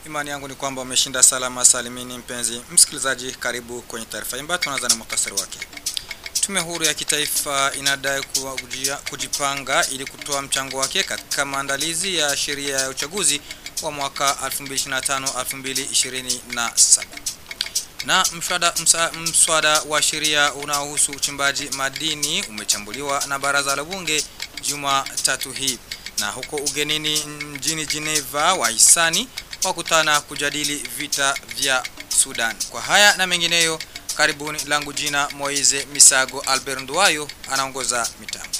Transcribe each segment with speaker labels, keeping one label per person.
Speaker 1: Imani yangu ni kwamba umeshinda salama salimini. Mpenzi msikilizaji, karibu kwenye taarifa imba. Tunaanza na muhtasari wake. Tume huru ya kitaifa inadai kujia, kujipanga ili kutoa mchango wake katika maandalizi ya sheria ya uchaguzi wa mwaka 2025-2027 na mswada, msa, mswada wa sheria unaohusu uchimbaji madini umechambuliwa na baraza la bunge Jumatatu hii. Na huko ugenini mjini Geneva wahisani wakutana kujadili vita vya Sudan. Kwa haya na mengineyo, karibuni. Langu jina Moize Misago Albert Nduwayo anaongoza mitambo.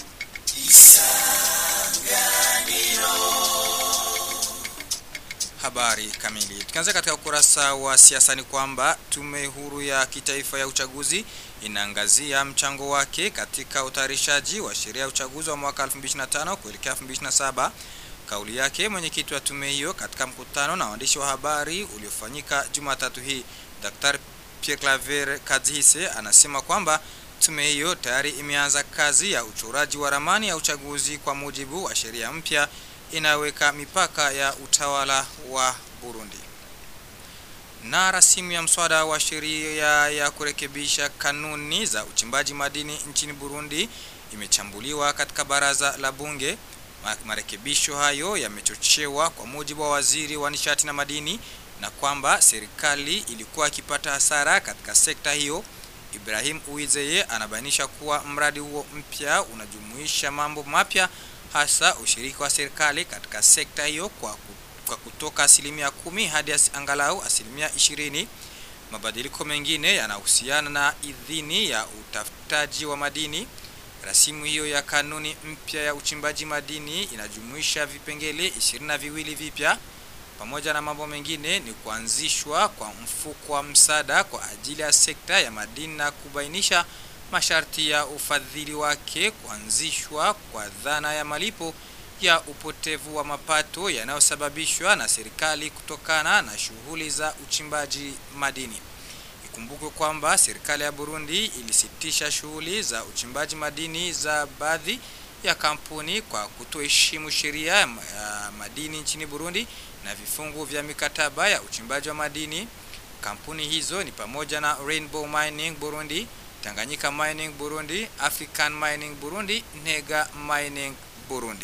Speaker 1: Habari kamili. Tukianza katika ukurasa wa siasa ni kwamba tume huru ya kitaifa ya uchaguzi inaangazia mchango wake katika utayarishaji wa sheria ya uchaguzi wa mwaka 2025 kuelekea 2027. Kauli yake mwenyekiti wa tume hiyo katika mkutano na waandishi wa habari uliofanyika Jumatatu hii, Dr. Pierre Claver Kadzihise anasema kwamba tume hiyo tayari imeanza kazi ya uchoraji wa ramani ya uchaguzi kwa mujibu wa sheria mpya inayoweka mipaka ya utawala wa Burundi. Na rasimu ya mswada wa sheria ya kurekebisha kanuni za uchimbaji madini nchini Burundi imechambuliwa katika baraza la bunge. Marekebisho hayo yamechochewa kwa mujibu wa waziri wa nishati na madini na kwamba serikali ilikuwa ikipata hasara katika sekta hiyo. Ibrahim Uwizeye anabainisha kuwa mradi huo mpya unajumuisha mambo mapya hasa ushiriki wa serikali katika sekta hiyo kwa, kwa kutoka asilimia kumi hadi as, angalau asilimia ishirini. Mabadiliko mengine yanahusiana na idhini ya utafutaji wa madini. Rasimu hiyo ya kanuni mpya ya uchimbaji madini inajumuisha vipengele ishirini na viwili vipya. Pamoja na mambo mengine ni kuanzishwa kwa mfuko wa msaada kwa ajili ya sekta ya madini na kubainisha masharti ya ufadhili wake, kuanzishwa kwa dhana ya malipo ya upotevu wa mapato yanayosababishwa na serikali kutokana na shughuli za uchimbaji madini. Ikumbukwe kwamba serikali ya Burundi ilisitisha shughuli za uchimbaji madini za baadhi ya kampuni kwa kutoheshimu sheria ya madini nchini Burundi na vifungu vya mikataba ya uchimbaji wa madini. Kampuni hizo ni pamoja na Rainbow Mining Burundi, Tanganyika Mining Burundi, African Mining Burundi, Nega Mining Burundi.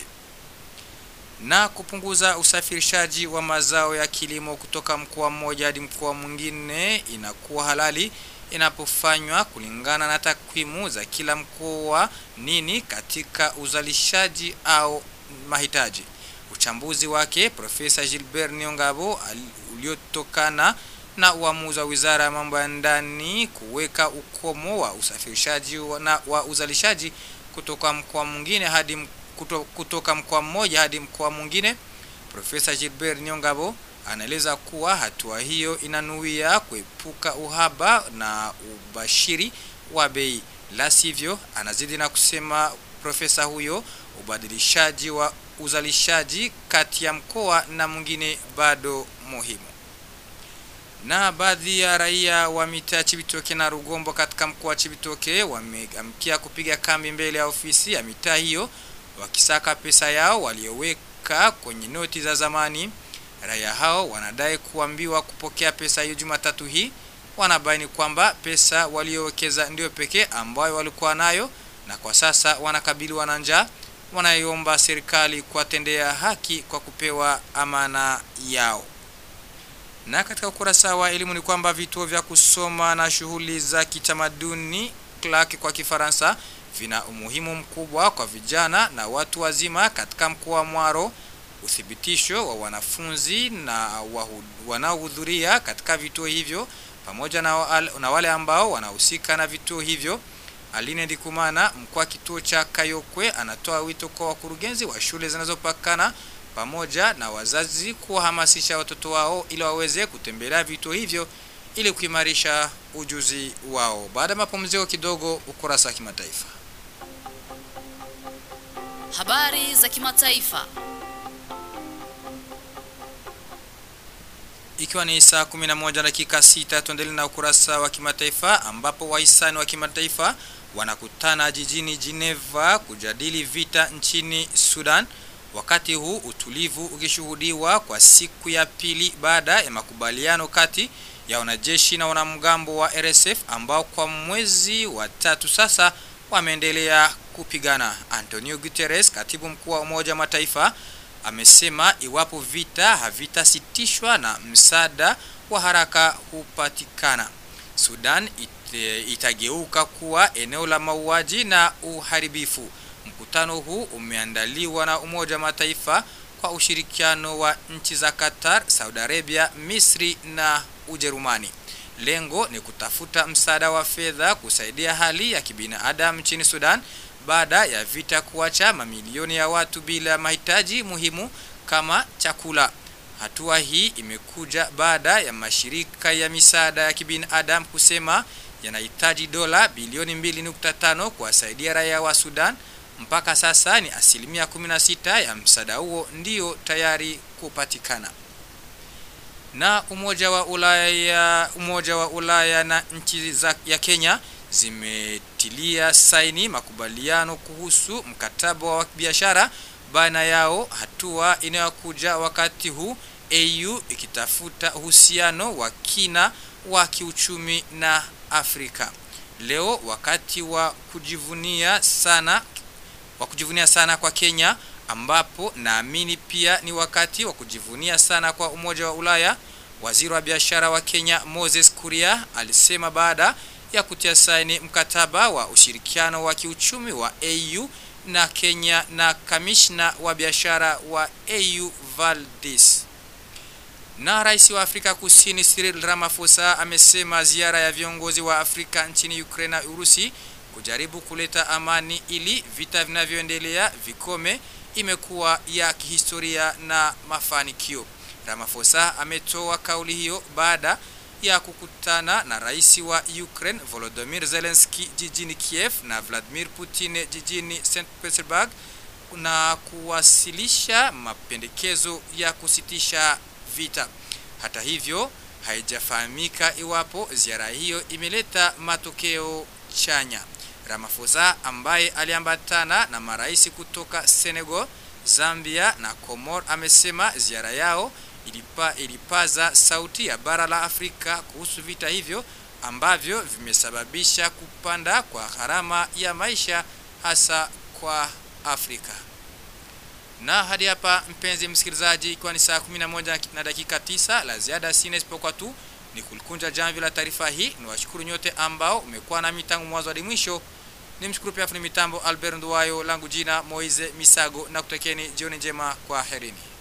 Speaker 1: Na kupunguza usafirishaji wa mazao ya kilimo kutoka mkoa mmoja hadi mkoa mwingine inakuwa halali inapofanywa kulingana na takwimu za kila mkoa nini katika uzalishaji au mahitaji. Uchambuzi wake Profesa Gilbert Niongabo uliotokana na uamuzi wa Wizara ya Mambo ya Ndani kuweka ukomo wa usafirishaji na wa uzalishaji kutoka mkoa mwingine hadi kuto, kutoka mkoa mmoja hadi mkoa mwingine. Profesa Gilbert Nyongabo anaeleza kuwa hatua hiyo inanuia kuepuka uhaba na ubashiri wa bei. La sivyo, anazidi na kusema profesa huyo, ubadilishaji wa uzalishaji kati ya mkoa na mwingine bado muhimu na baadhi ya raia wa mitaa Chibitoke na Rugombo katika mkoa wa Chibitoke wameamkia kupiga kambi mbele ya ofisi ya mitaa hiyo wakisaka pesa yao walioweka kwenye noti za zamani. Raia hao wanadai kuambiwa kupokea pesa hiyo Jumatatu hii. Wanabaini kwamba pesa waliowekeza ndio pekee ambayo walikuwa nayo na kwa sasa wanakabiliwa na njaa. Wanaiomba serikali kuwatendea haki kwa kupewa amana yao. Na katika ukurasa wa elimu ni kwamba vituo vya kusoma na shughuli za kitamaduni Clark kwa Kifaransa vina umuhimu mkubwa kwa vijana na watu wazima katika mkoa wa Mwaro. Uthibitisho wa wanafunzi na wanaohudhuria katika vituo hivyo pamoja na, na wale ambao wanahusika na vituo hivyo. Aline Ndikumana, mkuu wa kituo cha Kayokwe, anatoa wito kwa wakurugenzi wa shule zinazopakana pamoja na wazazi kuwahamasisha watoto wao ili waweze kutembelea vituo hivyo ili kuimarisha ujuzi wao. Baada ya mapumziko kidogo, ukurasa wa kimataifa.
Speaker 2: Habari za kimataifa.
Speaker 1: Ikiwa ni saa 11 dakika 6 tuendelee na ukurasa wa kimataifa ambapo wahisani wa kimataifa wanakutana jijini Geneva kujadili vita nchini Sudan wakati huu utulivu ukishuhudiwa kwa siku ya pili baada ya makubaliano kati ya wanajeshi na wanamgambo wa RSF ambao kwa mwezi wa tatu sasa wameendelea kupigana. Antonio Guterres, katibu mkuu wa Umoja wa Mataifa, amesema iwapo vita havitasitishwa na msaada wa haraka hupatikana, Sudan ite, itageuka kuwa eneo la mauaji na uharibifu. Mkutano huu umeandaliwa na Umoja wa Mataifa kwa ushirikiano wa nchi za Qatar, Saudi Arabia, Misri na Ujerumani. Lengo ni kutafuta msaada wa fedha kusaidia hali ya kibinadamu nchini Sudan baada ya vita kuacha mamilioni ya watu bila mahitaji muhimu kama chakula. Hatua hii imekuja baada ya mashirika ya misaada ya kibinadamu kusema yanahitaji dola bilioni 2.5 kuwasaidia raia wa Sudan. Mpaka sasa ni asilimia 16 ya msaada huo ndio tayari kupatikana. Na Umoja wa Ulaya, Umoja wa Ulaya na nchi za ya Kenya zimetilia saini makubaliano kuhusu mkataba wa biashara baina yao, hatua inayokuja wakati huu AU ikitafuta uhusiano wa kina wa kiuchumi na Afrika. Leo wakati wa kujivunia sana wa kujivunia sana kwa Kenya ambapo naamini pia ni wakati wa kujivunia sana kwa Umoja wa Ulaya. Waziri wa biashara wa Kenya Moses Kuria alisema baada ya kutia saini mkataba wa ushirikiano wa kiuchumi wa AU na Kenya na kamishna wa biashara wa AU Valdis. Na rais wa Afrika Kusini Cyril Ramaphosa amesema ziara ya viongozi wa Afrika nchini Ukraine na Urusi kujaribu kuleta amani ili vita vinavyoendelea vikome imekuwa ya kihistoria na mafanikio. Ramaphosa ametoa kauli hiyo baada ya kukutana na rais wa Ukraine Volodymyr Zelensky jijini Kiev na Vladimir Putin jijini St Petersburg na kuwasilisha mapendekezo ya kusitisha vita. Hata hivyo, haijafahamika iwapo ziara hiyo imeleta matokeo chanya. Ramaphosa ambaye aliambatana na marais kutoka Senegal, Zambia na Komor amesema ziara yao ilipa, ilipaza sauti ya bara la Afrika kuhusu vita hivyo ambavyo vimesababisha kupanda kwa gharama ya maisha hasa kwa Afrika. Na hadi hapa mpenzi msikilizaji, ikiwa ni saa 11 na dakika 9, la ziada sina isipokuwa tu ni kulikunja jamvi la taarifa hii. Niwashukuru nyote ambao umekuwa nami tangu mwanzo hadi mwisho. Nimshukuru pia fundi mitambo Albert Nduwayo, langu jina Moize Misago na kutakeni jioni njema, kwa herini.